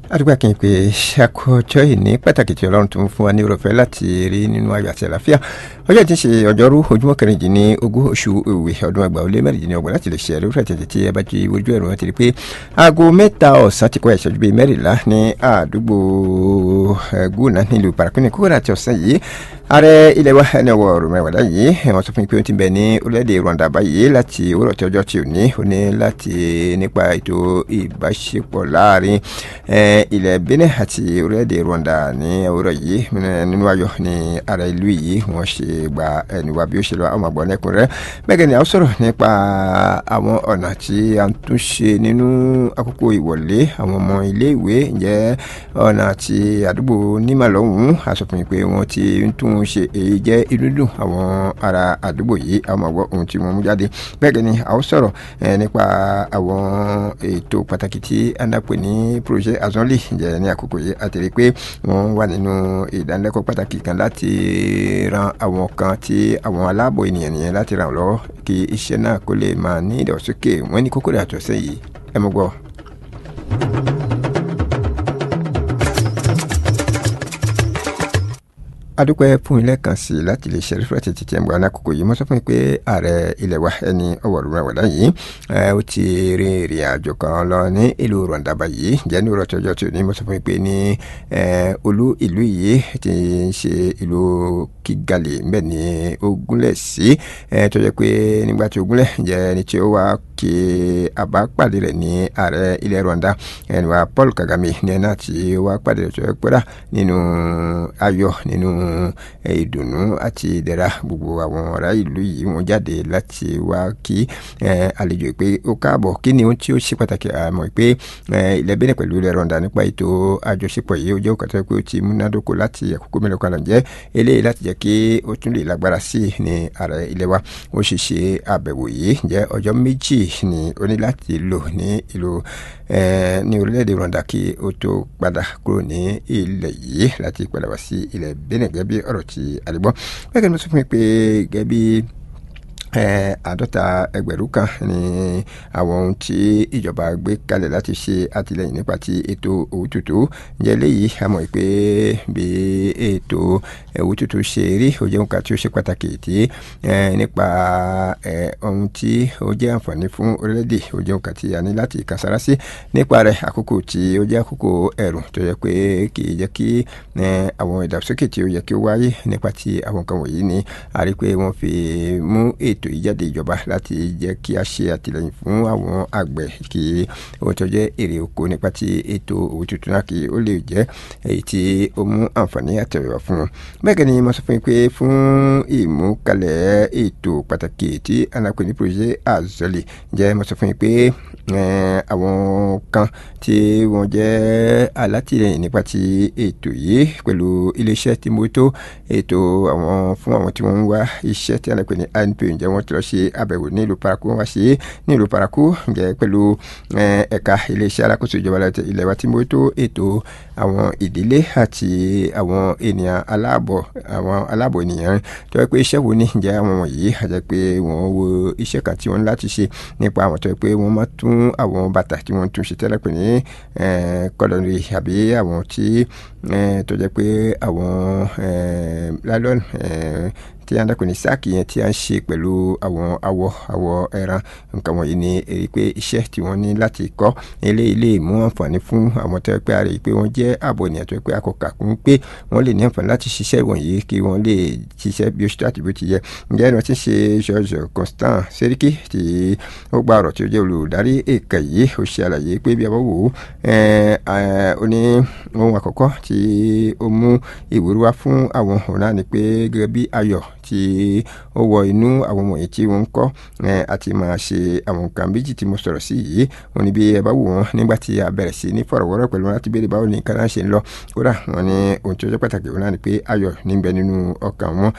àdúgbò kí n pè ṣàkójọ ìní pàtàkì tí ọlọ́run tó ń fún wa ní òròfẹ́ láti rí nínú ayọ̀ àti àlàáfíà ọjọ́ tí ń ṣe ọjọ́rú ojúmọ́ kẹrìndínlẹ́ ogún oṣù òwe ọdún àgbà ó lé mẹ́rìndínlọ́gbọ̀n láti lè ṣe ẹ̀rí fún àtẹ̀tẹ̀ tí ẹ bá ti ojú ẹ̀rọ ti rí pé aago mẹ́ta ọ̀sán ti kọ́ ìṣẹ́jú bíi mẹ́rìnlá ní àdúgbò gúnà nílùú parakínì kúrò àti ọ̀sán yìí ààrẹ ilẹ̀ wa ẹni ọwọ́ rọmọwàdà yìí wọ́n sọ fún mi pé ó ti bẹ ní orílẹ̀-èdè Rwanda báyìí láti òwúrọ̀ tí ọjọ́ tí ò ní ó ní láti nípa ètò ìbáṣepọ̀ láàrin ilẹ̀ Benin àti orílẹ̀-èdè Rwanda ní òwúrọ̀ yìí nínú ayọ̀ ní ààrẹ ìlú yìí wọ́n ṣe gba ẹni wa bí ó ṣe lọ àwọn àgbọ̀n lẹ́kùn rẹ̀ bẹ́ẹ̀ ni a sọ̀rọ̀ nípa àwọn ọ̀nà tí a ń tún ṣe nínú àkókò ìwọlé àwọn ọmọ ilé ìwé ǹjẹ́ ọ̀nà tí àdúgbò nímàlọ́hùn àsọfún pé wọ́n ti ń tún ṣe èyí jẹ́ inú dùn àwọn ará àdúgbò yìí àwọn àgbọ̀ ohun tí wọ́n mú jáde bẹ́ẹ̀ ni a ó sọ̀rọ̀ nípa àwọn ètò pàtàkì tí a ń dàpọ̀ ní projet azonli ǹjẹ́ ní àkókò yìí a ti rí i pé wọ́n wà nínú ìdánilẹ́kọ̀ọ́ pàtàkì kan láti ran àwọn kan tí àwọn aláàbò ènìyàn nìyẹn láti ràn lọ́wọ́ kí iṣẹ́ náà kó lè máa ní ìdàgbàsókè wọ́n ní kókó rẹ̀ àtọ̀sẹ́ yìí ẹ mọ̀ gbọ́. adúpẹ́ fún ilé kan sí láti lè ṣe rífẹ́ títí tí ẹ̀ ń bọ̀ alákòókò yìí mo sọ fún mi pé ààrẹ ilẹ̀ wa ẹni ọwọ́ rúra wàdá yìí ó ti rin ìrìn àjò kan lọ ní ìlú Rwanda báyìí jẹ́ ní ìrọ̀tí ọjọ́ tí ò ní mo sọ fún mi pé ní olú ìlú yìí ti ń ṣe ìlú Kigali mbẹ́ ní ogúnlẹ̀ sí tó jẹ́ pé nígbà tí ogúnlẹ̀ jẹ́ ẹni tí ó wá kí àbápàdé rẹ̀ ní ààrẹ ilẹ̀ Rwanda ẹni wa Paul Kagame ní ẹ̀ náà tí ó wá pàdé rẹ̀ tó yẹ pẹ́rà nínú ayọ̀ nínú ìdùnnú àti ìdẹ̀ra gbogbo àwọn ará ìlú yìí wọ́n jáde láti wá kí àlejò pé ó káàbọ̀ kí ni ohun tí ó ṣe pàtàkì àmọ́ pé ilẹ̀ Benin pẹ̀lú ilẹ̀ Rwanda nípa ètò àjọṣepọ̀ yìí ó jẹ́ òkàtà pé ó ti múnádóko láti àkókò mélòó kan lọ́njẹ́ eléyìí láti jẹ́ kí ó tún lè lágbára sí i ní ààrẹ ilẹ̀ wa ó ṣe ṣe àbẹ̀wò yìí jẹ́ ọjọ́ méjì ni ó ní láti lò ní ìlú ní orílẹ̀-èdè Rwanda kí ó tó padà kúrò ní ilẹ̀ yìí láti padà wá sí ilẹ̀ Benin gẹ́gẹ́ bí ọ̀rọ̀ tí àdìgbọ́ bẹ́ẹ̀ ni mo sọ fún mi pé gẹ́gẹ́ bí àádọ́ta ẹgbẹ̀rún kan ní àwọn ohun tí ìjọba gbé kalẹ̀ láti ṣe àtìlẹ́yìn nípa ti ètò owó tuntun jẹ́ léyìí a mọ̀ pé bí ètò owó tuntun ṣe rí ó jẹ́ nǹkan tí ó ṣe pàtàkì tí nípa ohun tí ó jẹ́ àǹfààní fún orílẹ̀-èdè ó jẹ́ nǹkan tí a ní láti kàsára sí nípa rẹ̀ àkókò tí ó jẹ́ àkókò ẹ̀rùn tó yẹ pé kì í jẹ́ kí àwọn ìdàgbàsókè tí ó yẹ kí ó wáyé nípa ti àwọn nǹkan wọ̀nyí ni a rí pé wọ́n fi mú ètò ètò ìjáde ìjọba láti jẹ́ kí a ṣe àtìlẹ́yìn fún àwọn àgbẹ̀ kí ohun tó jẹ́ èrè oko nípa ti ètò òwò tuntun náà kí ó lè jẹ́ èyí tí ó mú àǹfààní àtẹ̀wéwá fún wọn. bẹ́ẹ̀ gẹ́ni mo sọ fún yín pé fún ìmúkalẹ̀ ètò pàtàkì tí alápè ní projet azọ́lì jẹ́ mo sọ fún yín pé àwọn kan tí wọ́n jẹ́ alátìlẹ́yìn nípa ti ètò yìí pẹ̀lú iléeṣẹ́ tí mo tó ètò àwọn fún àwọn tí wọ́n ń wá iṣẹ́ tí alápè ní anp ǹjẹ́ wọ́n ti lọ ṣe àbẹ̀wò ní ìlú paraku wọ́n wá ṣe é ní ìlú paraku ǹjẹ́ pẹ̀lú ẹ̀ka iléeṣẹ́ alákòóso ìjọba ilẹ̀ wa tí mo tó ètò àwọn ìdílé àti àwọn ènìyàn aláàbọ̀ àwọn aláàbọ̀ ènìyàn tó yẹ pé iṣẹ́ wo ni ǹjẹ́ àwọn wọ̀nyí àjẹ́ pé wọ́n wo iṣẹ́ kan tí wọ́n ní láti ṣe nípa àwọn tó yẹ pé wọ́n máa tún àwọn bàtà tí wọ́n tún ṣe tẹ́lẹ̀ pé ní kọlọ́nì àbí àwọn tí tó jẹ́ pé àwọn lálọ́ọ̀nù tí a ń dàpọ̀ ní sáàkì yẹn tí a ń ṣe pẹ̀lú àwọn awọ awọ ẹran nǹkan wọ̀nyí ni èyí pé iṣẹ́ tí wọ́n ní láti kọ́ eléyìí lè mú àǹfààní fún àwọn tó yẹ pé a rí i pé wọ́n jẹ́ ààbò ènìyàn tó yẹ pé akọ̀kà kún pé wọ́n lè ní àǹfààní láti ṣiṣẹ́ wọ̀nyí kí wọ́n lè ṣiṣẹ́ bí ó ṣe àti bí ó ti yẹ ǹjẹ́ ẹni wọ́n ti ṣe George Constant Seriki tí ó gba ọ̀rọ̀ tí ó jẹ́ olùdarí èka yìí ó ṣe àlàyé pé bí a bá wò ó ó ní ohun àkọ́kọ́ tí ó mú ìwúrí wá fún àwọn ọ̀nà ni pé gẹ́gẹ́ bí ayọ̀ tí ó wọ inú àwọn wọ̀nyí tí wọ́n ń kọ́ àti máa ṣe àwọn nǹkan méjì tí mo sọ̀rọ̀ sí yìí wọ́n ní bí ẹ bá wò wọ́n nígbà tí a bẹ̀rẹ̀ sí ní fọ̀rọ̀wọ́rọ̀ pẹ̀lú wọn láti béèrè báwo ni nǹkan náà ṣe ń lọ kódà wọ́n ní ohun tí ó jẹ́ pàtàkì wọn náà ni pé ayọ̀ níbẹ̀ nínú ọkàn wọn